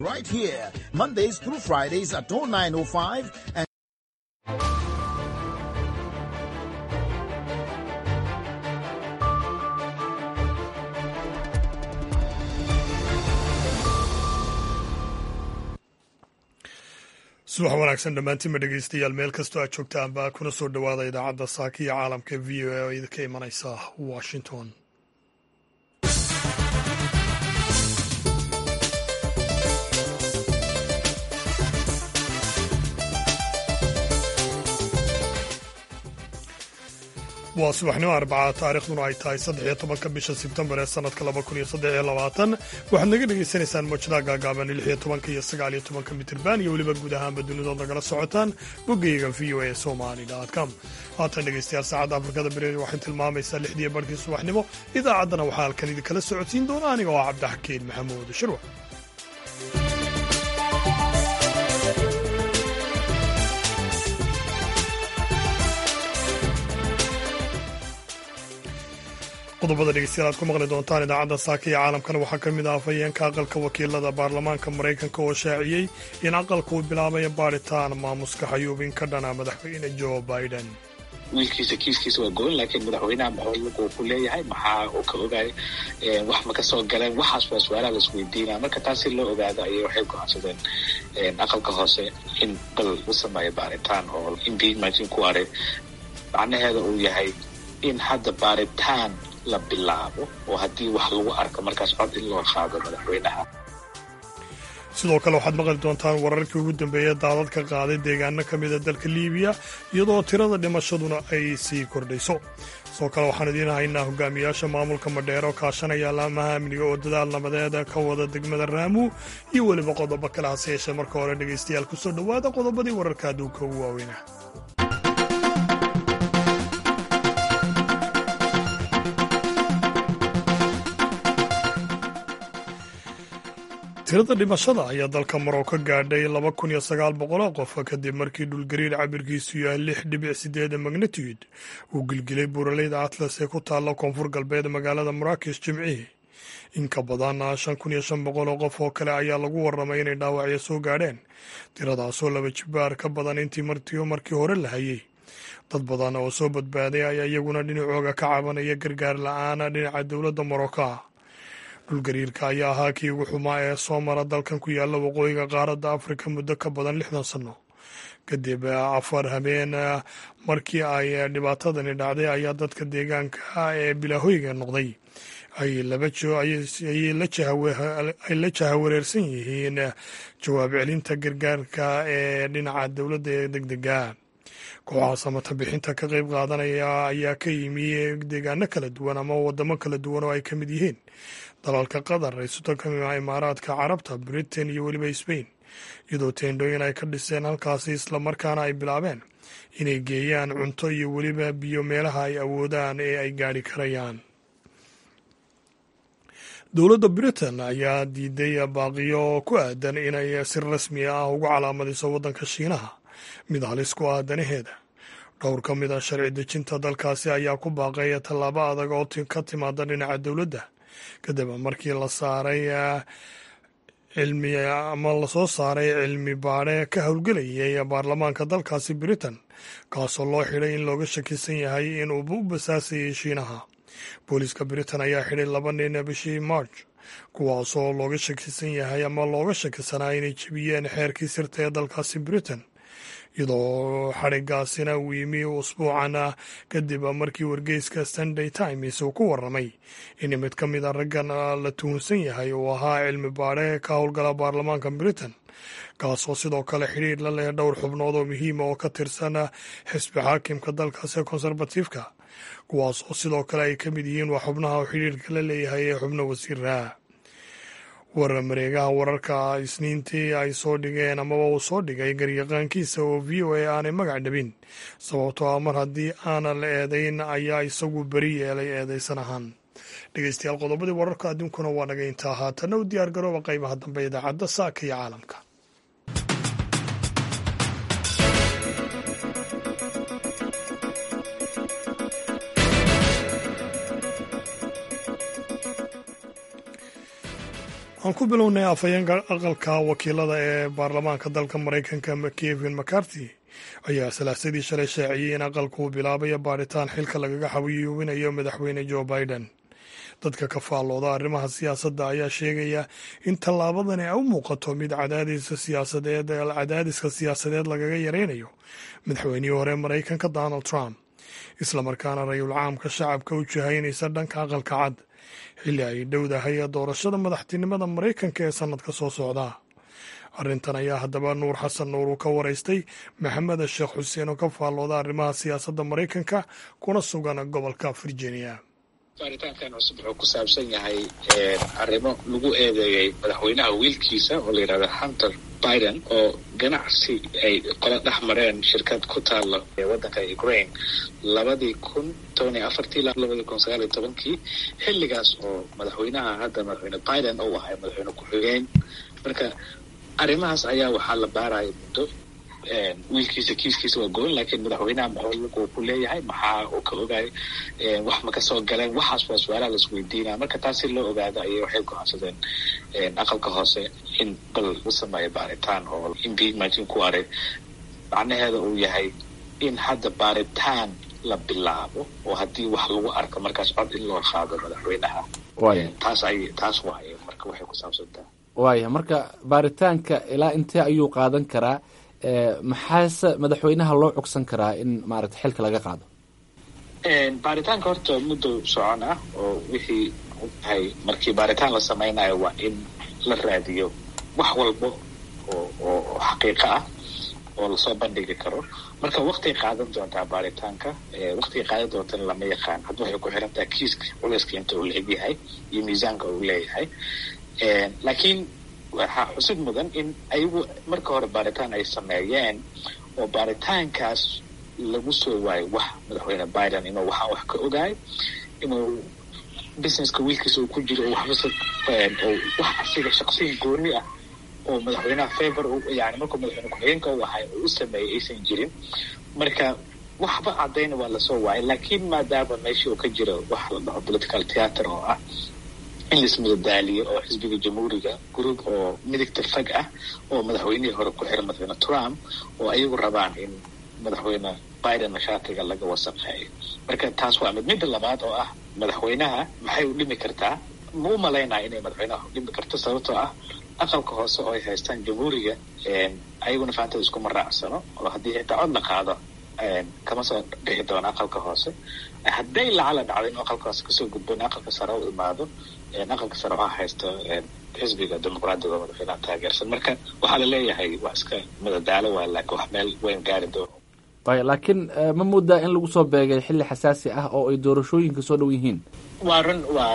Right here, Mondays through Fridays at 0905 and subax wanaagsan dhammaantiinba dhegeystayaal meel kastoo aad joogtaanba kuna soo dhowaada idaacadda saaka iyo caalamka v o a oo idinka imanaysa washington waa subaxnimo arbaca taarikhduna ay tahay saddexiyo tobanka bisha sebtembar ee sanadka laba kun iyo saddexiyo labaatan waxaad naga dhegaysanaysaan mawjadaha gaagaaban lixiyo tobanka iyo sagaaliyo tobanka mitirban iyo weliba guud ahaanba dunidood nagala socotaan boggeyga v o a somali com haatan dhegeystayaal saacadda afrikada beri waxay tilmaamaysaa lixdiiyo barhkii subaxnimo idaacaddana waxaa halkan idinkala socodsiin doona aniga oo cabdixakiin maxamuud shirwa qodobada dhegeystayaal aad ku maqli doontaan idaacadda saaka iyo caalamkana waxaa ka mid ah afhayeenka aqalka wakiilada baarlamaanka maraykanka oo shaaciyey in aqalka uu bilaabaya baadhitaan maamuska xayuubin ka dhana madaxweyne joe biden wiilkiisa kiiskiisa waa goyn laakiin madaxweynaha maxuu ku leeyahay maxaa uu ka ogaay wax ma ka soo galeen waxaas waa su-aalaha laisweydiinaya marka taas si loo ogaado ayay waxay go-aansadeen aqalka hoose in bal la sameeyo baaritaan oo impeachment ku aray macnaheeda uu yahay in hadda baaritaan la bilaabo oo haddii wax lagu arko markaas cod in loo qaado madaxweynaha sidoo kale waxaad maqli doontaan wararkii ugu dambeeya daadad ka qaaday deegaano ka mida dalka liibiya iyadoo tirada dhimashaduna ay sii kordhayso sidoo kale waxaan idiin haynaa hogaamiyaasha maamulka madheero kaashanaya laamaha amniga oo dadaal nabadeed ka wada degmada raamu iyo weliba qodobo kale hase yeeshee marka hore dhegaystayaal kusoo dhowaada qodobadii wararka adduunka ugu waaweyna tirada dhimashada ayaa dalka maroko gaadhay laba kun iyo sagaal boqoloo qof kadib markii dhulgariir cabirkiisu yahay lix dhibic sideed magnitude uu gilgilay buuraleyda atlas ee ku taalla koonfur galbeed magaalada maraakesh jimcihii in ka badan shan kun iyo shan boqoloo qof oo kale ayaa lagu warramay inay dhaawacyo soo gaadheen tiradaasoo laba jibaar ka badan intii martiyo markii hore la hayay dad badan oo soo badbaaday ayaa iyaguna dhinacooga ka cabanaya gargaar la-aan dhinaca dowladda maroka dhulgariirka ayaa ahaa kii ugu xumaa ee soo mara dalkan ku yaalla waqooyiga qaaradda afrika muddo ka badan lixdan sanno kadib afar habeen markii ay dhibaatadani dhacday ayaa dadka deegaanka ee bilaahoyga noqday ay la jahawareersan yihiin jawaab celinta gargaarka ee dhinaca dowladda ee degdega kooxaha samata bixinta ka qayb qaadanaya ayaa ka yimi deegaano kala duwan ama wadamo kala duwan oo ay ka mid yihiin dalalka qatar raysuta ka mid ah imaaraadka carabta britain iyo weliba sbain iyadoo teendhooyin ay ka dhiseen halkaasi islamarkaana ay bilaabeen inay geeyaan cunto iyo weliba biyo meelaha ay awoodaan ee ay gaadhi karayaan dowladda britain ayaa diiday baaqiyo ku aadan inay si rasmi ah ugu calaamadiso waddanka shiinaha mid halis ku ah danaheeda dhowr ka mid a sharci dejinta dalkaasi ayaa ku baaqaya tallaabo adag oo ka timaada dhinaca dowladda kadib markii la saaray cilmi ama lasoo saaray cilmi baadhe ka howlgelayay baarlamaanka dalkaasi britain kaasoo loo xidhay in looga shakisan yahay inuu u basaasayay shiinaha booliiska britain ayaa xidhay laba nin bishii march kuwaasoo looga shakisan yahay ama looga shakisanaa inay jebiyeen xeerkii sirta ee dalkaasi britain iyadoo xadhigaasina uu yimi usbuucan kadib markii wargeyska sunday times uu ku warramay in mid ka mid a raggan la tuhunsan yahay uu ahaa cilmi baadhe ka howlgala baarlamaanka britain kaasoo sidoo kale xidhiir la leh dhowr xubnood oo muhiima oo ka tirsan xisbi xaakimka dalkaasi ee konserbatifka kuwaas oo sidoo kale ay ka mid yihiin waa xubnaha uu xidhiirka la leeyahay ee xubno wasiiraha war mareegaha wararka isniintii ay soo dhigeen amaba uu soo dhigay garyaqaankiisa oo v o a aanay magac dhabin sababtoo ah mar haddii aanan la eedayn ayaa isagu beri yeelay eedaysan ahaan dhegeystayaal qodobadii wararka adduunkuna waa naga intaa haatanna u diyaar garooba qaybaha dambe idaacadda saaka iyo caalamka aan ku bilownay afhayeenka aqalka wakiilada ee baarlamaanka dalka maraykanka kevin mccarthy ayaa salaasadii shalay shaaciyey in aqalku uu bilaabayo baadhitaan xilka lagaga xawiyuubinayo madaxweyne joe biden dadka ka faallooda arrimaha siyaasadda ayaa sheegaya in tallaabadani ay u muuqato mid cadaadiska siyaasadeed cadaadiska siyaasadeed lagaga yaraynayo madaxweynihii hore maraykanka donald trump islamarkaana rayul caamka shacabka u jihaynaysa dhanka aqalka cad xilli ay dhowdahay doorashada madaxtinimada maraykanka ee sannadka soo socda arrintan ayaa haddaba nuur xasan nuur uu ka waraystay maxamed sheekh xuseen oo ka faallooda arrimaha siyaasadda maraykanka kuna sugan gobolka virginia baaritaankan cusub wuxuu ku saabsan yahay arrimo lagu eedeeyey madaxweynaha wiilkiisa oo la yidhahda hunter biden oo ganacsi ay qola dhex mareen shirkad ku taalla waddanka ukraine labadii kun toban iyo afartii ilaa labadii kun sagaal iyo tobankii xilligaas oo madaxweynaha hadda madaxweyne biden uu ahay madaxweyne ku-xigeen marka arrimahaas ayaa waxaa la baaraya muddo wiilkiisa kiiskiisa waa goon laakiin madaxweynaha maxuu ku leeyahay maxaa uu ka ogaay wax ma kasoo galeen waxaas waa su-aalaha laisweydiinaya marka taas si loo ogaado ayay waxay go-aansadeen aqalka hoose in bal la sameeyo baaritaan oo impeachment ku aray macnaheeda uu yahay in hadda baaritaan la bilaabo oo haddii wax lagu arko markaas cod in loo qaado madaxweynaha taas ay taas waaye marka waxay ku saabsantaha waaya marka baaritaanka ilaa intee ayuu qaadan karaa maxaase madaxweynaha loo cogsan karaa in maaragta xilka laga qaado baaritaanka horta muddo socon ah oo wixii tahay markii baaritaan la sameynayo waa in la raadiyo wax walbo oo oo xaqiiqo ah oo lasoo bandhigi karo marka waktigay qaadan doontaa baaritaanka waktigay qaadan doontana lama yaqaan hadda waxay ku xiran tahay kiiska culeyska inta uu la-eg yahay iyo miisaanka uu leeyahay laakiin waxaa xusid mudan in ayagu marka hore baaritaan ay sameeyeen oo baaritaankaas lagu soo waayo wax madaxweyne biden inuu waxaan wax ka ogaay inuu businesska wiilkiisa uu ku jiro oo waxbase oo wax asiga shaqsiga gooni ah oo madaxweynaha favor yani markuu madaxweyne ku-xigeenka u ahay oo u sameeyay aysan jirin marka waxba caddayna waa lasoo waayay laakiin maadaama meeshii uu ka jiro wax la dhaho political theatre oo ah in laismadadaaliyo oo xisbiga jamhuuriga group oo midigta fag ah oo madaxweynihii hore ku xiran madaxweyne trump oo ayagu rabaan in madaxweyne biden mashaatiga laga wasaqeeyo marka taas waa mid midda labaad oo ah madaxweynaha maxay u dhimi kartaa ma u malaynaya inay madaxweynaha u dhimi karto sababtoo ah aqalka hoose oo ay haystaan jamhuuriga ayaguna faantada iskuma raacsano oo haddii xitaa cod la qaado kama soo bixi doono aqalka hoose hadday lacala dhacdo in aqalka hoose kasoo gudbo in aqalka sare u imaado aqalka sare waxaa haysta xisbiga dimuqraadiga oo madaxweynaha taageersan marka waxaa la leeyahay waa iska madadaalo waa laakiin wax meel weyn gaari doono y laakiin ma moodaa in lagu soo beegay xilli xasaasi ah oo ay doorashooyinka soo dhow yihiin waa run waa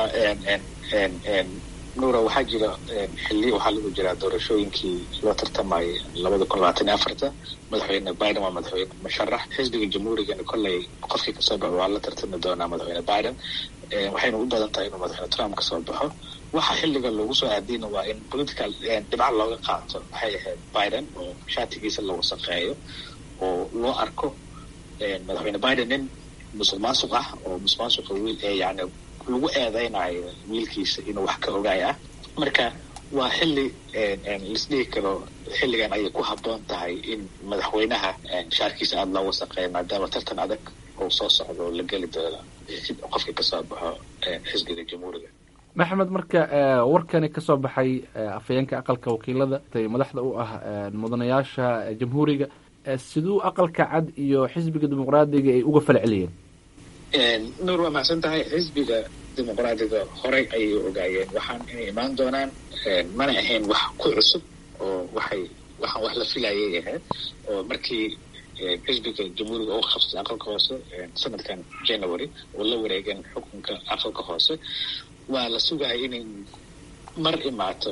nuura waxaa jira xilli waxaa lagu jiraa doorashooyinkii loo tartamayay labada kun labaatan iyo afarta madaxweyne biden waa madaxweyne musharax xisbiga jamhuurigana kolley qofkii kasoo baxo waa la tartami doonaa madaxweyne biden waxayna u badan tahay inuu madaxweyne trump kasoo baxo waxa xilliga loogu soo aadiyna waa in political dhibca looga qaato waxay ahayd biden oo shaatigiisa la wasaqeeyo oo loo arko madaxweyne biden nin musuq maasuq ah oo musuq maasuqa wiil ee yani lagu eedeynayo wiilkiisa inuu wax ka ogaay ah marka waa xilli laisdhihi karo xilligan ayay ku habboon tahay in madaxweynaha shaarkiisa aada loo wasaqeeyo maadaama tartan adag oo soo socdo oo la geli doono qofkii kasoo baxo xisbiga jamhuuriga maxamed marka warkani ka soo baxay afhayeenka aqalka wakiilada madaxda u ah mudanayaasha jamhuuriga siduu aqalka cad iyo xisbiga dimuqraadiga ay uga fala celiyeen nuur waa macsan tahay xisbiga dimuqraadiga horey ayay ogaayeen waxaan inay imaan doonaan mana ahayn wax ku cusub oo waxay waxaan wax la filayay ahayd oo markii xisbiga jamhuuriga oo qabsatay aqalka hoose sanadkan january oo la wareegeen xukunka aqalka hoose waa la sugaya inay mar imaato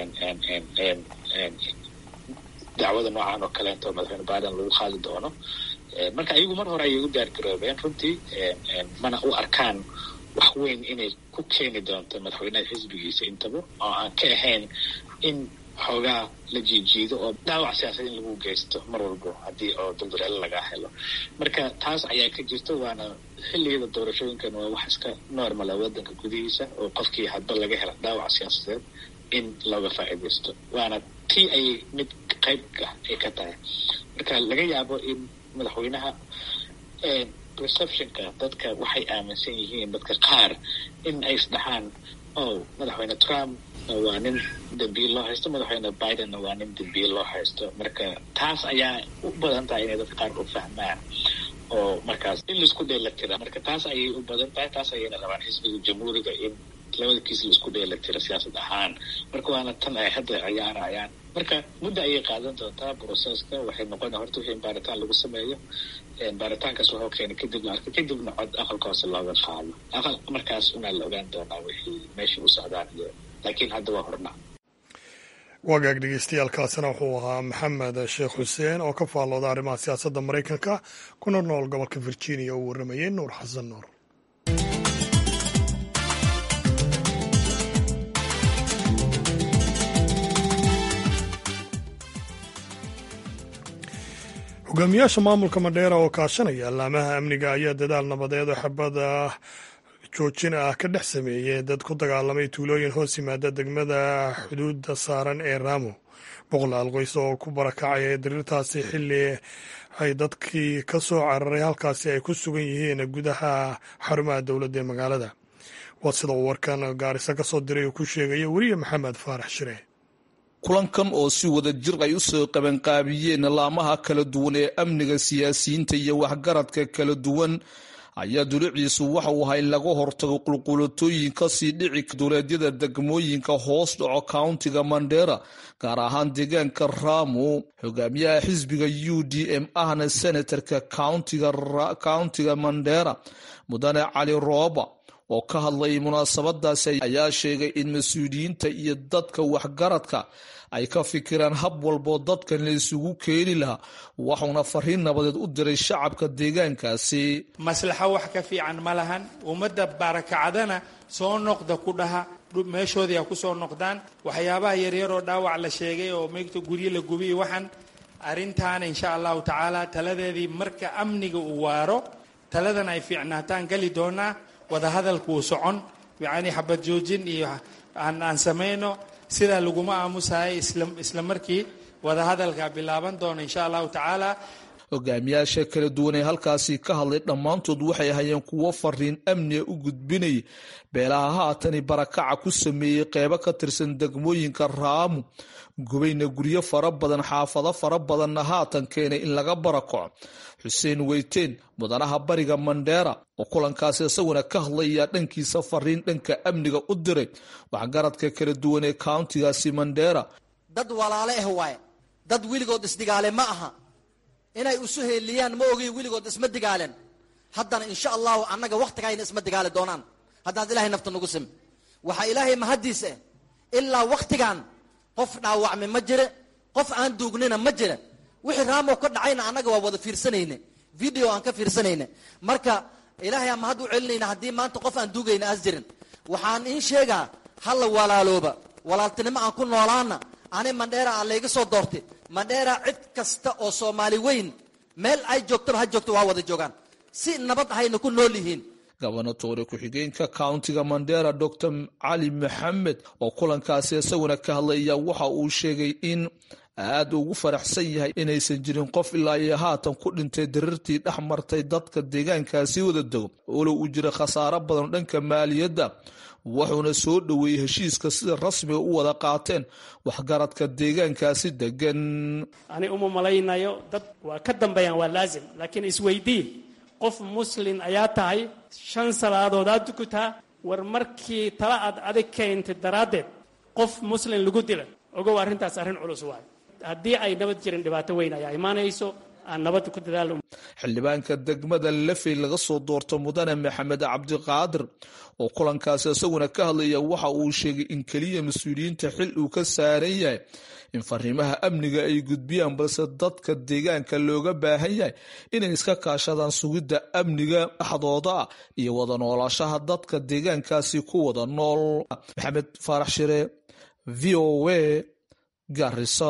dacwada noocan oo kaleento madaxweyne biden lagu qaadi doono marka ayagu mar hore ayay u diyaargaroobeen runtii mana u arkaan wax weyn inay ku keeni doonto madaxweynaha xisbigiisa intaba oo aan ka ahayn in xoogaa la jiijiido oo dhaawac siyaasad in lagu geysto mar walbo haddii oo duldareelo lagaa helo marka taas ayaa ka jirta waana xilligada doorashooyinkan waa wax iska normala wadanka gudihiisa oo qofkii hadba laga hela dhaawac siyaasadeed in looga faa'iidaysto waana tii ayay mid qayb ah ay ka tahay marka laga yaabo in madaxweynaha perceptionka dadka waxay aaminsan yihiin dadka qaar in ay isdhahaan oh madaxweyne trump waa nin dambiil loo haysto madaxweyne bidenna waa nin dambiil loo haysto marka taas ayaa u badan tahay inay dadka qaar u fahmaan oo markaas in laisku dheela tira marka taas ayay u badan tahay taas ayayna rabaan xisbiga jamhuuriga in labada kiis laisku dheela tira siyaasad ahaan marka waana tan ay hadda ciyaarayaan marka muddo ayay qaadan doontaa broseska waxay noqona horta wixii baaritaan lagu sameeyo baaritaankaas wuxuu keenay kadib la arkay kadibna cod aqalka hoose looga qaado aqal markaas unaa la ogaan doonaa wixii meeshii u socdaan iyo laakiin hadda waa horna wagaag dhegeystayaaalkaasina wuxuu ahaa maxamed sheekh xuseen oo ka faallooda arrimaha siyaasadda maraykanka kuna nool gobolka virginia uu warramayey nuur xasan nuur hogaamiyaasha maamulka madheera oo kaashanaya allaamaha amniga ayaa dadaal nabadeed oo xabada joojin ah ka dhex sameeyey dad ku dagaalamay tuulooyin hoos yimaada degmada xuduudda saaran ee raamo boqolaal qoys oo ku barakacaya diriirtaasi xilli ay dadkii ka soo cararay halkaasi ay ku sugan yihiin gudaha xarumaha dowladda ee magaalada waa sida uu warkan gaarisa ka soo diray uu ku sheegaya weriye maxamed faarax shire kulankan oo si wada jir ay u soo qabanqaabiyeen laamaha kala duwan ee amniga siyaasiyiinta iyo waxgaradka kala duwan ayaa duliciisu waxa uu ahaa in laga hortago qulqulatooyin kasii dhici duleedyada degmooyinka hoos dhaco countiga mandera gaar ahaan deegaanka ramu hogaamiyaha xisbiga u d m ahna senatarka countiga mandera mudane cali rooba oo ka hadlayay munaasabadaasi ayaa sheegay in mas-uuliyiinta iyo dadka waxgaradka ay ka fikiraan hab walboo dadkan la isugu keeni lahaa waxuuna fariin nabadeed u diray shacabka deegaankaasi maslaxo wax ka fiican ma lahan ummadda barakacdana soo noqda ku dhaha meeshoodii ha ku soo noqdaan waxyaabaha yaryaroo dhaawac la sheegay oo meegta guryo la gubiy waxaan arrintaana insha allahu tacaala taladeedii marka amniga uu waaro taladan ay fiicnaataan gali doonaa wadahadalku uu socon yacni xabad joojin iyo aan aan samayno sidaa laguma aamusahay isla markii wadahadalka bilaaban doona insha allahu tacaala hogaamiyaasha kala duwan ee halkaasi ka hadlay dhammaantood waxay ahayeen kuwo fariin amniga u gudbinaya beelaha haatani barakaca ku sameeyey qeybo ka tirsan degmooyinka raamu gubayna guryo fara badan xaafado fara badanna haatan keenay in laga barakaco xuseen weyteen mudanaha bariga mandheera oo kulankaasi isaguna ka hadlayaa dhankiisa fariin dhanka amniga u diray waxgaradka kala duwan ee countigaasi mandheera dad walaale ah waaye dad weligood isdigaale ma aha inay isu heeliyaan ma ogiy weligood isma digaaleen haddana insha allahu annaga wakhtigayna isma digaali doonaan haddaad ilahay nafta nagu sim waxaa ilaahay mahaddiis ah ilaa wakhtigan qof dhaawacmi ma jire qof aan duugnina ma jire wixii raamow ka dhacayna annaga waa wada fiirsanayne video aan ka fiirsanayne marka ilaahay aan mahad u celinayna haddii maanta qof aan duugayna aas jirin waxaan iin sheegaa halla walaalooba walaaltinimo aan ku noolaana ani mandheera aan layga soo doortay mandheera cid kasta oo soomaali weyn meel ay joogtaba ha joogto waa wada joogaan si nabad ahayna ku nool yihiin gobonatoore ku-xigeenka countiga mandera dor cali maxamed oo kulankaasi isaguna ka hadlaya waxa uu sheegay in aad ugu faraxsan yahay inaysan jirin qof ilaa iyo haatan ku dhintay darirtii dhex martay dadka deegaankaasi wada dego olo uu jira khasaaro badan dhanka maaliyadda wuxuuna soo dhoweeyey heshiiska sida rasmiga u wada qaateen waxgaradka deegaankaasi degan ani uma malaynayo dad waa ka dambeeyaan waa laazim laakiin isweydiin qof muslin ayaa tahay shan salaadood aad tukutaa war markii tala aad adig keentay daraaddeed qof muslin lagu dila ogow arrintaas arrin culus waay haddii ay nabad jirin dhibaato weyn ayaa imaanayso aan nabadda ku dadaalo xildhibaanka degmada lafey laga soo doorto mudane maxamed cabdiqaadir oo kulankaasi isaguna ka hadlaya waxa uu sheegay in keliya mas-uuliyiinta xil uu ka saaran yahay in fariimaha amniga ay gudbiyaan balse dadka deegaanka looga baahan yahay inay iska kaashadaan sugidda amniga dhexdooda ah iyo wada noolashaha dadka deegaankaasi ku wada nool maxamed faarax shire v o a garisa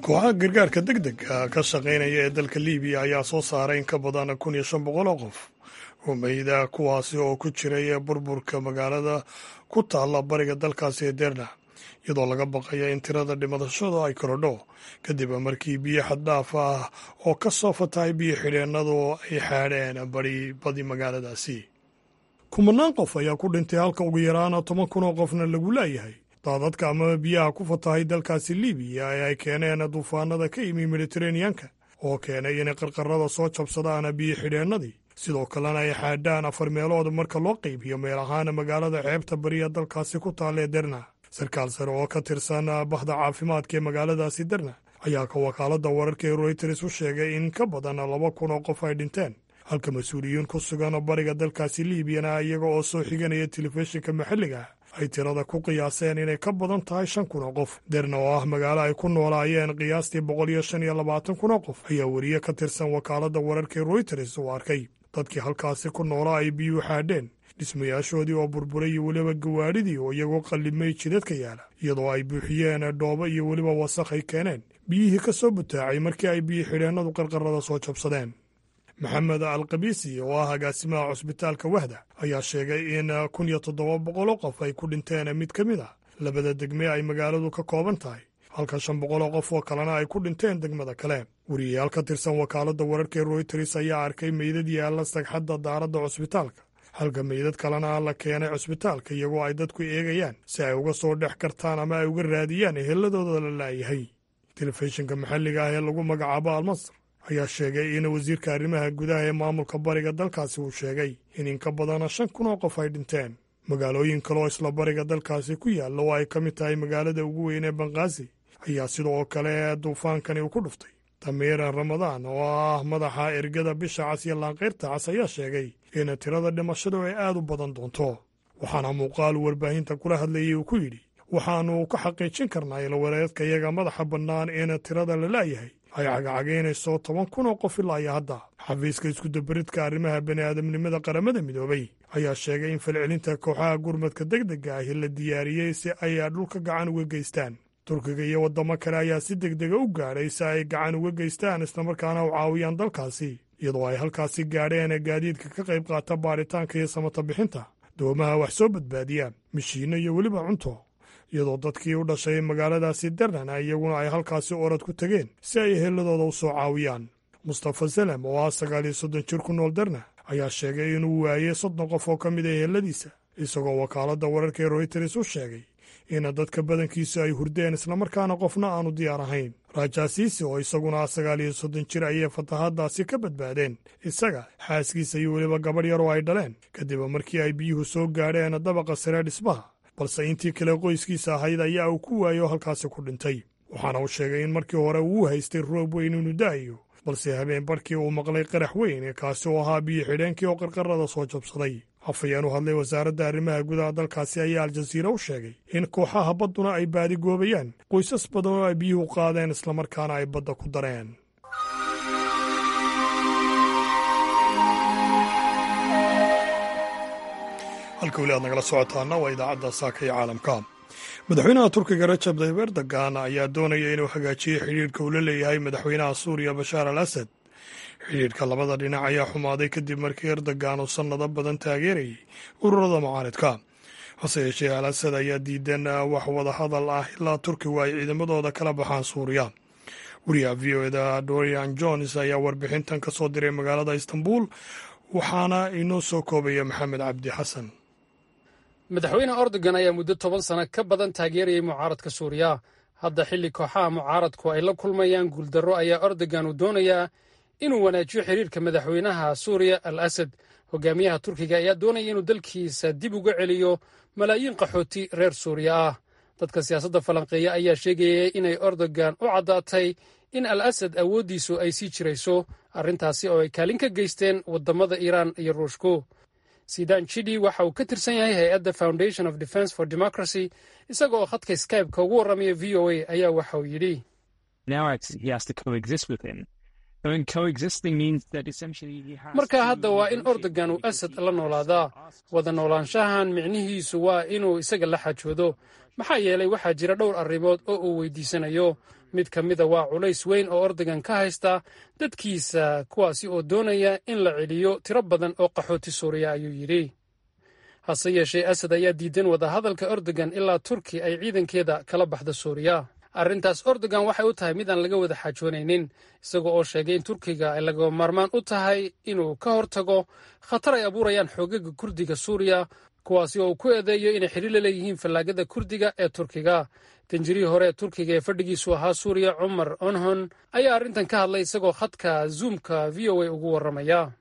kooxaha gargaarka deg dega ka shaqaynaya ee dalka libiya ayaa soo saaray in ka badan kun iyo shan boqol oo qof oo meyda kuwaasi oo ku jiray burburka magaalada ku taalla bariga dalkaasi ee derna iyadoo laga baqaya in tirada dhimashada ay korodho kadib markii biyo xaddhaaf ah oo ka soo fatahay biyo xidheennadu ay xaadheen bari badi magaaladaasi kumanaan qof ayaa ku dhintay halka ugu yaraana toban kun oo qofna lagu laayahay daadadka ama biyaha ku fatahay dalkaasi libiya ee ay keeneen duufaanada ka yimi mediteraneanka oo keenay inay qarqarada soo jabsadaan biyo xidheennadii sidoo kalena ay xaadhaan afar meelood marka loo qaybiyo meel ahaan magaalada xeebta bariya dalkaasi ku taalla ee derna sarkaal sare oo ka tirsan bahda caafimaadka ee magaaladaasi derna ayaa ka wakaaladda wararka ee royters u sheegay in ka badan laba kun oo qof ay dhinteen halka mas-uuliyiin ku sugan bariga dalkaasi liibiyana iyaga oo soo xiganaya telefishinka maxalliga ay tirada ku qiyaaseen inay ka badan tahay shan kun oo qof derna oo ah magaalo ay ku noolaayeen qiyaastii boqol iyo shan iyo labaatan kun oo qof ayaa weriye ka tirsan wakaaladda wararka ee royters uu arkay dadkii halkaasi ku noolaa ay biyuu xaadheen dhismayaashoodii oo burburay iyo weliba gawaadhidii oo iyagoo qallimay jidadka yaala iyadoo ay buuxiyeen dhoobo iyo weliba wasakh ay keeneen biyihii ka soo butaacay markii ay biyo xidheennadu qarqarada soo jabsadeen maxamed alkabiisi oo ah agaasimaha cusbitaalka wahda ayaa sheegay in kun iyo toddoba boqoloo qof ay ku dhinteen mid ka mid ah labada degme ay magaaladu ka kooban tahay halka shan boqoloo qof oo kalena ay ku dhinteen degmada kale weriyayaal ka tirsan wakaaladda wararka ee royters ayaa arkay meydad yaalla sagxadda daaradda cusbitaalka halka meydad kalena la keenay cusbitaalka iyagoo ay dadku eegayaan si ay uga soo dhex kartaan ama ay uga raadiyaan eheladooda la laayahay telefishinka maxalliga ah ee lagu magacaabo almasr ayaa sheegay in wasiirka arrimaha gudaha ee maamulka bariga dalkaasi uu sheegay in in ka badana shan kun oo qof ay dhinteen magaalooyin kale oo isla bariga dalkaasi ku yaalla oo ay ka mid tahay magaalada ugu weyn ee banqaasi ayaa sidoo kale duufaankani uu ku dhuftay damiiran ramadaan oo ah madaxa ergada bisha cas iyo laanqayrta cas ayaa sheegay in tirada dhimashadu ay aad u badan doonto waxaana muuqaal warbaahinta kula hadlayay uu ku yidhi waxaannu ka xaqiijin karnaa ilwareedka iyaga madaxa bannaan in tirada la laayahay ay cagacagaynayso toban kun oo qof ilaa iyo hadda xafiiska iskudabaridka arrimaha bani'aadamnimada qaramada midoobay ayaa sheegay in falcelinta kooxaha gurmadka deg dega ahi la diyaariyey si ay dhulka gacan uga geystaan turkiga iyo waddamo kale ayaa si deg dega u gaadhay si ay gacan uga geystaan islamarkaana u caawiyaan dalkaasi iyadoo ay halkaasi gaadheen gaadiidka ka qayb qaata baaritaanka iyo samata bixinta doomaha wax soo badbaadiya mishiinno iyo weliba cunto iyadoo dadkii u dhashay magaaladaasi dernan iyaguna ay halkaasi orad ku tegeen si ay eheladooda u soo caawiyaan mustafa salem oo ah sagaal iyo soddon jir ku nool derna ayaa sheegay inuu waayey soddon qof oo ka mid a eheladiisa isagoo wakaaladda wararka ee royters u sheegay in dadka badankiisu ay hurdeen islamarkaana qofna aanu diyaar ahayn rajaasiisi oo isaguna sagaal iyo soddon jir ayay fatahaaddaasi ka badbaadeen isaga xaaskiisa iyo weliba gabadh yar oo ay dhaleen kadib markii ay biyuhu soo gaadheen dabaqa sare dhismaha balse intii kale qoyskiisa ahayd ayaa uu ku waayo halkaasi ku dhintay waxaana uu sheegay in markii hore uu haystay roob weyn inuu da'ayo balse habeen barkii uu maqlay qarax weyn kaasi oo ahaa biyo xidheenkii oo qarqarada soo jabsaday afayeen u hadlay wasaaradda arrimaha gudaha dalkaasi ayaa aljaziira u sheegay in kooxaha badduna ay baadi goobayaan qoysas badan oo ay biyuhu qaadeen islamarkaana ay badda ku dareen halka weli aad nagala socotaana waa idaacadda saaka iyo caalamka madaxweynaha turkiga rajab tayyib erdogan ayaa doonaya inuu hagaajiyo xidhiirhka uu la leeyahay madaxweynaha suuriya bashaar al asad xidhiirhka labada dhinac ayaa xumaaday kadib markii erdogan uu sannado badan taageerayay ururada mucaaridka hase yeeshee al asad ayaa diidan wax wada hadal ah ilaa turkigu ay ciidamadooda kala baxaan suuriya wariyaha v o eda dorian jones ayaa warbixintan ka soo diray magaalada istanbul waxaana inoo soo koobaya maxamed cabdi xasan madaxweyne erdogan ayaa muddo toban sano ka badan taageerayay mucaaradka suuriya hadda xilli kooxaha mucaaradku ay la kulmayaan guuldarro ayaa erdogan uu doonayaa inuu wanaajiyo xiriirka madaxweynaha suuriya al asad hogaamiyaha turkiga ayaa doonaya inuu dalkiisa dib uga celiyo malaayiin qaxooti reer suuriya ah dadka siyaasadda falanqeeya ayaa sheegayay inay erdogan u caddaatay in al asad awooddiisu ay sii jirayso arrintaasi oo ay kaalin ka geysteen waddamada iiraan iyo ruushku sidan chidi waxa uu ka tirsan yahay hay-adda foundation of defence for democracy isaga oo khadka skybe-ka ugu warramaya v o a ayaa waxa uu yidhi marka hadda waa in ordogan uu asad la noolaadaa wada noolaanshahan micnihiisu waa inuu isaga la xajoodo maxaa yeelay waxaa jira dhowr arrimood oo uu weydiisanayo mid ka mida waa culays weyn oo ordogan ka haysta dadkiisa kuwaasi oo doonaya in la celiyo tiro badan oo qaxooti suuriya ayuu yidhi hase yeeshee asad ayaa diidan wadahadalka ordogan ilaa turki ay ciidankeeda kala baxda suuriya arrintaas ordogan waxay u tahay mid aan laga wada xaajoonaynin isaga oo sheegay in turkiga ay lagaba maarmaan u tahay inuu ka hortago khatar ay abuurayaan xoogaga kurdiga suuriya kuwaasi oo uu ku eedeeyo inay xidhiir la leeyihiin fallaagada kurdiga ee turkiga danjirihii hore ee turkiga ee fadhigiisu ahaa suuriya cumar onhon ayaa arrintan ka hadlay isagoo khadka zoomka v o a ugu warramaya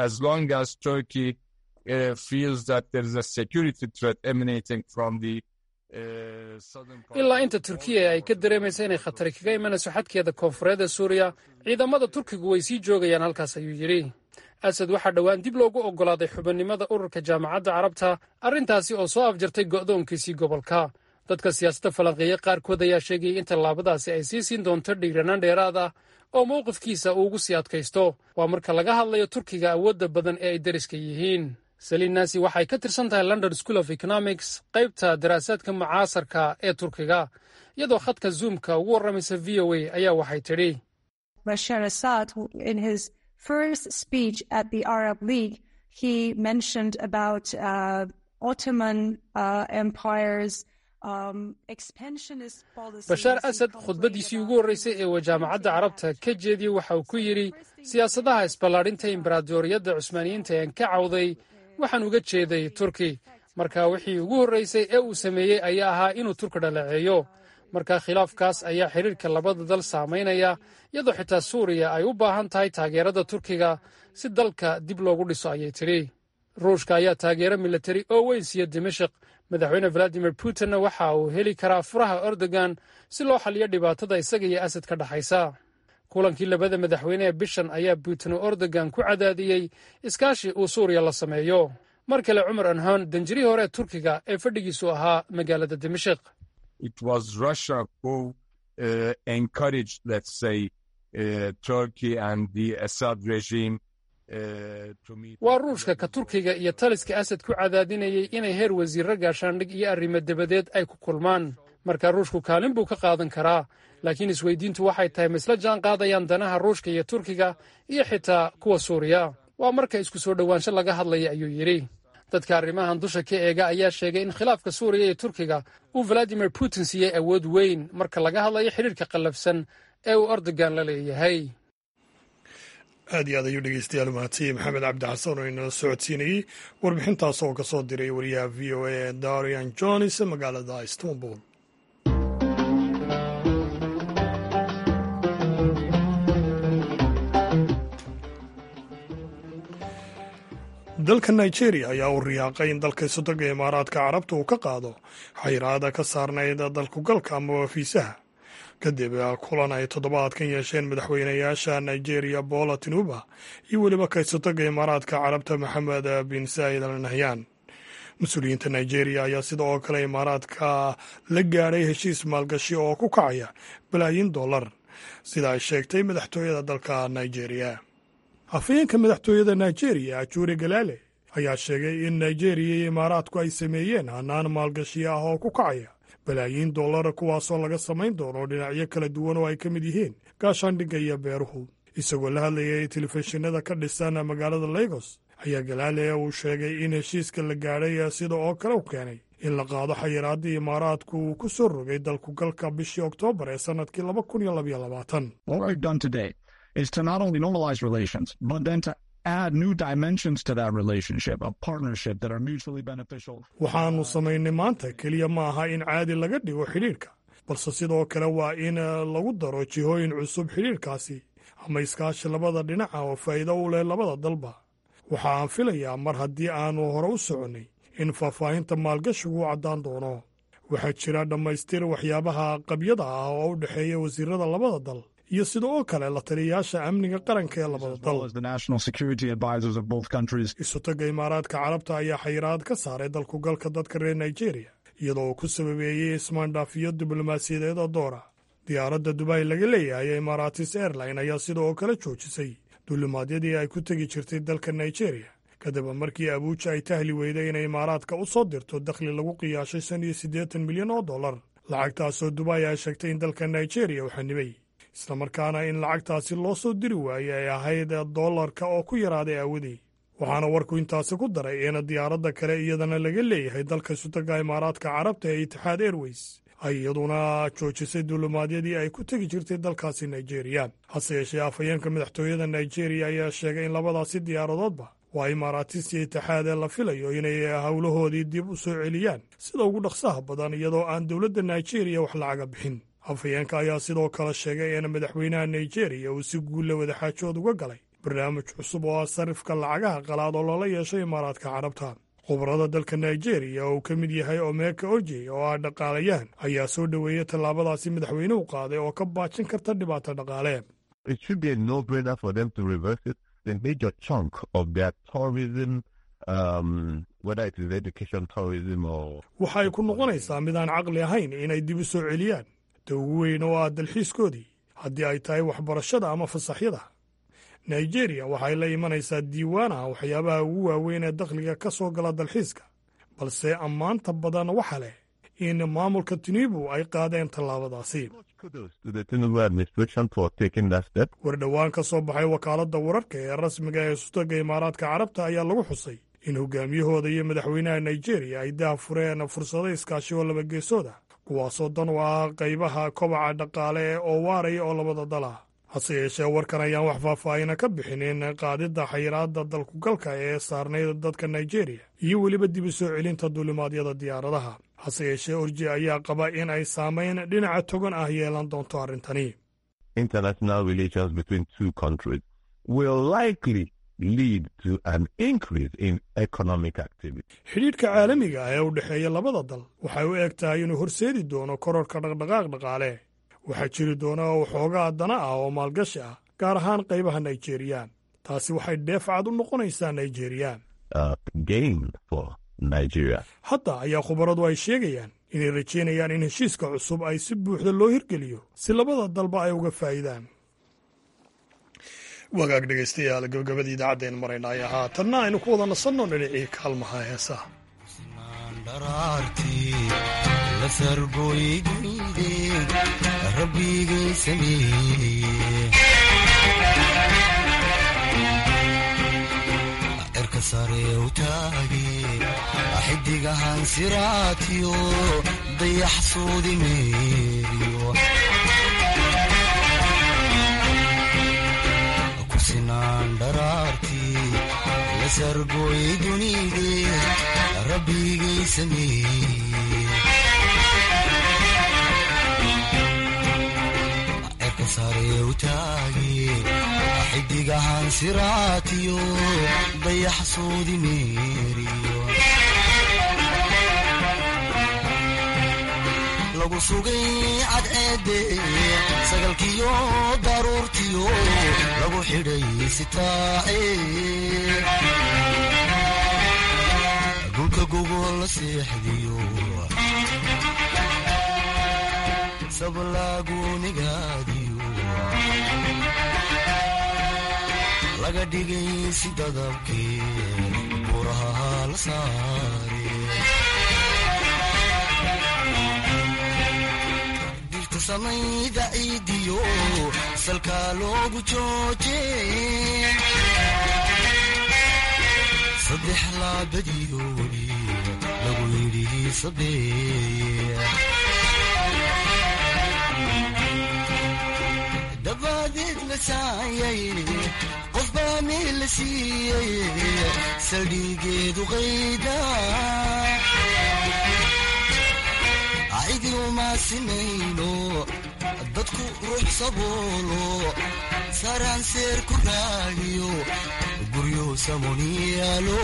ilaa inta turkiya ay ka dareemaysa inay khatari kaga imanayso xadkeeda koonfureed ee suuriya ciidamada turkigu way sii joogayaan halkaas ayuu yidhi asad waxaa dhowaan dib loogu oggolaaday xubinimada ururka jaamacadda carabta arrintaasi oo soo afjartay go'doonkiisii gobolka dadka siyaasadda falanqeeye qaarkood ayaa sheegayay in tallaabadaasi ay sii siin doonto dhiiranaan dheeraad ah oo mowqifkiisa uu ugu sii adkaysto waa marka laga hadlayo turkiga awoodda badan ee ay deriska yihiin saliin naasi waxay ka tirsan tahay london school of economics qaybta daraasaadka mucaasarka ee turkiga iyadoo khadka zoomka ugu warramaysa v o a ayaa waxay tidhi bashar assad in his first speech at the arab league he mentioned about uh, ottoman uh, empires bashaar asad khudbaddiisii ugu horreysay ee uu jaamacadda carabta ka jeediyey waxa uu ku yidhi siyaasadaha isballaadhinta imbaraadoriyadda cusmaaniyiinta een ka cawday waxaan uga jeeday turki marka wixii ugu horreysay ee uu sameeyey ayaa ahaa inuu turki dhaleeceeyo marka khilaafkaas ayaa xidhiirka labada dal saamaynaya iyadoo xitaa suuriya ay u baahan tahay taageerada turkiga si dalka dib loogu dhiso ayay tidhi ruushka ayaa taageero milatari oo weyn siiya dimashik madaxweyne valadimir putinna waxa uu heli karaa furaha ordogan si loo xaliyo dhibaatada isaga iyo asad ka dhexaysa kulankii labada madaxweyne ee bishan ayaa putin oo ordogan ku cadaadiyey iskaashi uu suuriya la sameeyo mar kale cumar anhon danjirihii hore ee turkiga ee fadhigiisu ahaa magaalada dimashik waa ruushka ka turkiga iyo taliska asad ku cadaadinayay inay heer wasiirro gaashaandhig iyo arrimo dabadeed ay ku kulmaan marka ruushku kaalin buu ka qaadan karaa laakiin isweydiintu waxay tahay ma isla jaan qaadayaan danaha ruushka iyo turkiga iyo xitaa kuwa suuriya waa marka isku soo dhowaansho laga hadlaya ayuu yidhi dadka arrimahan dusha ka eega ayaa sheegay in khilaafka suuriya iyo turkiga uu valadimir putin siiyey awood weyn marka laga hadlayo xidhiirka qallafsan ee uu ordogan la leeyahay aad iyo aad ayuu dhegeystayaal mahadsiye maxamed cabdi xasan oo inala socodsiinayey warbixintaas oo ka soo diray wariyaha v o a ee darian jones magaalada istanbul dalka nigeria ayaa u riyaaqay in dalka isotoga imaaraadka carabta uu ka qaado xayiraada ka saarnayd dalkugalka amaba fiisaha kadib kulan ay toddobaadkan yeesheen madaxweynayaasha nigeria bola tinuba iyo weliba kaysotoga imaaraadka carabta maxamed bin saa'id al nahyan mas-uuliyiinta nigeria ayaa sida oo kale imaaraadka la gaadhay heshiis maalgashi oo ku kacaya balaayin dollar sida ay sheegtay madaxtooyada dalka nigeria hafayeenka madaxtooyada nigeria ajuri galaale ayaa sheegay in nigeria iyo imaaraadku ay sameeyeen hanaan maalgashi ah oo ku kacaya balaayiin dollara kuwaasoo laga samayn doono dhinacyo kala duwan oo ay ka mid yihiin gaashaandhigga iyo beeruhu isagoo la hadlayay telefishinada ka dhisan magaalada lagos ayaa galaale uu sheegay in heshiiska la gaadhay sida oo kale u keenay in la qaado xayiraadii imaaraadku uu ku soo rogay dalkugalka bishii oktoobar ee sannadkii laba kun iyo labaiyo labaatan waxaannu samaynay maanta keliya ma aha in caadi laga dhigo xidhiidhka balse sidoo kale waa in lagu daro jihooyin cusub xidhiidhkaasi ama iskaashi labada dhinaca oo faa'iido u leh labada dalba waxa aan filayaa mar haddii aannu hore u soconnay in faahfaahinta maalgashigu u caddaan doono waxaa jira dhammaystir waxyaabaha qabyada ah oo u dhexeeya wasiirada labada dal iyo sida oo kale la taliyayaasha amniga qaranka ee labada dal isotoga imaaraadka carabta ayaa xayiraad ka saaray dalkugalka dadka reer nigeria iyadoo uu ku sababeeyey ismaandhaafiyo diblomaasiyadeed oo doora diyaaradda dubai laga leeyahay ee imaaratis airline ayaa sidoo kale joojisay duulimaadyadii ay ku tegi jirtay dalka nigeria kadib markii abuuja ay tahli weyday inay imaaraadka u soo dirto dakhli lagu qiyaashay shan iyo siddeetan milyan oo dollar lacagtaasoo dubai ay sheegtay in dalka nigeria uu xanibay islamarkaana in lacagtaasi loo soo diri waayey ay ahayd dollarka oo ku yaraaday aawadii waxaana warku intaasi ku daray in diyaaradda kale iyadana laga leeyahay dalka sutaga imaaraadka carabta ee itixaad airways ay iyaduna joojisay duulimaadyadii ay ku tegi jirtay dalkaasi nigeria hase yeeshee afhayeenka madaxtooyada nigeria ayaa sheegay in labadaasi diyaaradoodba waa imaaratis iyo itixaadee la filayo inay howlahoodii dib u soo celiyaan sida ugu dhaqsaha badan iyadoo aan dowladda nigeria wax lacaga bixin afhayeenka ayaa sidoo kale sheegay in madaxweynaha nigeria uu si guulla wadaxaajood uga galay barnaamij cusub oo ah sarifka lacagaha qalaad oo loola yeeshay imaaraadka carabta khubarada dalka nigeria oo uu ka mid yahay omeka orjey oo ah dhaqaalayahan ayaa soo dhoweeyey tallaabadaasi madaxweynuhu qaaday oo ka baajin karta dhibaato dhaqaale the major chunk of their tourism, um, whether it is education tourism or. waxay ku noqonaysaa mid aan caqli ahayn inay dib u soo celiyaan ta ugu weyn oo ah dalxiiskoodii haddii ay tahay waxbarashada ama fasaxyada nigeria waxay la imanaysaa diiwaan ah waxyaabaha ugu waaweyn ee dakhliga ka soo gala dalxiiska balse ammaanta badan waxa leh in maamulka tinibu ay qaadeen tallaabadaasi war dhowaan ka soo baxay wakaaladda wararka ee rasmiga ee sutaga imaaraadka carabta ayaa lagu xusay in hogaamiyahooda iyo madaxweynaha nigeria ay dah fureen fursado iskaashi oo laba geesooda kuwaasoo dan u ah qaybaha kobaca dhaqaale oo waaraya oo labada dal ah hase yeeshee warkan ayaan wax faahfaahina ka bixinin qaadidda xayiraadda dalkugalka ee saarnayd dadka nigeria iyo weliba dib u soo celinta duulimaadyada diyaaradaha hase yeeshee orji ayaa qaba in ay saamayn dhinaca togan ah yeelan doonto arrintani international relations between two countries will likely lead to an increase in economic activity. xidhiidhka caalamiga ah ee u dhexeeya labada dal waxay u eg tahay inuu horseedi doono kororka dhaqdhaqaaq dhaqaale waxaa jiri doona waxoogaa dana ah oo maalgashi ah gaar ahaan qaybaha nigeriyaan taasi waxay dheefcad u noqonaysaa nigeriyaan hadda ayaa khubaradu ay sheegayaan inay rajaynayaan in heshiiska cusub ay si buuxda loo hirgeliyo si labada dalba ay uga faa'iidaan wagaag dhegaystayaal gabagabadii idaacadeen marayna ay haatanna aynu ku wada nasanno dhinacii kaalmaha heesaha xidigahan siraatiyo dayax suudi meeriyo ku sinaan dharaartii la sargooy dunide rabbigay sameeye cerka sare u taage xidigahan siraatiyo dayax suudi meeriyo lagu sugay cadceede sagalkiyo daruurtiyo lagu xidhay sitaace dhulka gogol la seexdiyo sablaagunigaadiyo laga dhigay si dadabkee buraha la saare samayda ciidiyo salkaa loogu jooje saddex laabadiyoodi lagu yidhi sabeeye dabaadeed la saayay qof baa meel la siiyey saldhigeedu qayda cidi uma sinayno dadku ruux saboolo saraan seer ku raadiyo guryo samoniyaalo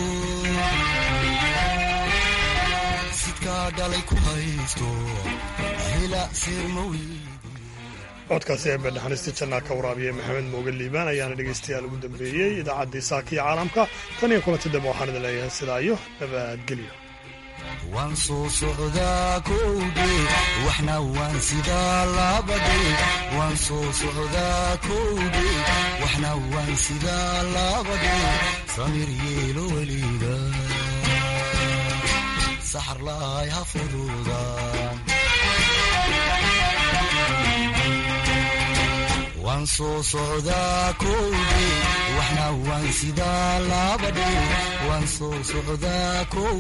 sidkaa dhalay ku haysto hela seer mawi codkaasi ee beedhaxaniista jannaa ka waraabiya maxamed mooge liibaan ayaana dhegaystayaal ugu dambeeyey idaacaddii saaka iyo caalamka tan iyo kulanti dambe waxaan idin leeyahay sidaa iyo nabadgelyo waan soo socdaa kowdhe waxna waan sidaa labadhe waan soo socdaa kowdhe waxna waan sidaa labadhe samir yeelo weliga saxar laay ha fududaan waan soo socdaa kowdhe waxna waan sidaa labadhe waan soo socdaa kow